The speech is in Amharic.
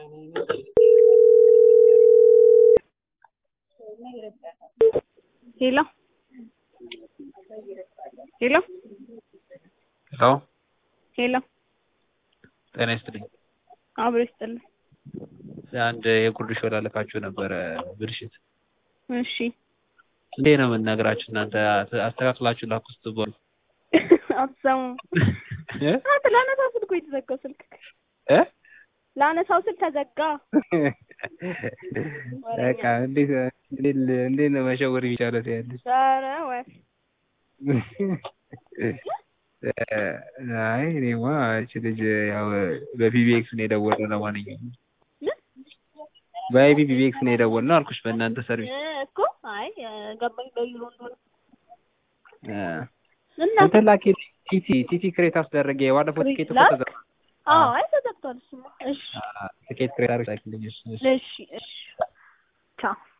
ሄሎ ሄሎ ሄሎ ሄሎ ጤና ይስጥልኝ። አብሮ ይስጥልኝ። አንድ የጉርድ ሾላ ልካችሁ ነበረ ብልሽት። እሺ እንዴ ነው የምንነግራችሁ እናንተ አስተካክላችሁ ላኩ ስትባሉ አትሰሙም። እ? አንተ ላነሳው ስልኩ የተዘጋው ስልክ እ? ላነሳው ስልክ ተዘጋ። በቃ እንዴት እንዴት እንዴት ነው መሸወር የሚቻለው ትያለሽ? ኧረ ወይ አይ እኔማ እቺ ልጅ ያው በፒቢኤክስ ነው የደወልነው። ለማንኛውም በፒቢኤክስ ነው የደወልነው አልኩሽ፣ በእናንተ ሰርቪስ እ እኮ አይ ገባኝ በዩሮ እንደሆነ እ እና እንትን ላኪ ቲቲ ቲቲ ክሬት አስደረገ። የባለፈው ቲኬት እኮ ላክ? ተዘጋ። አዎ አይ ተዘግቷል እሱማ። እሺ ቲኬት ክሬት አድርግ ላኪልኝ። እሺ፣ እሺ። እሺ እሺ ቻው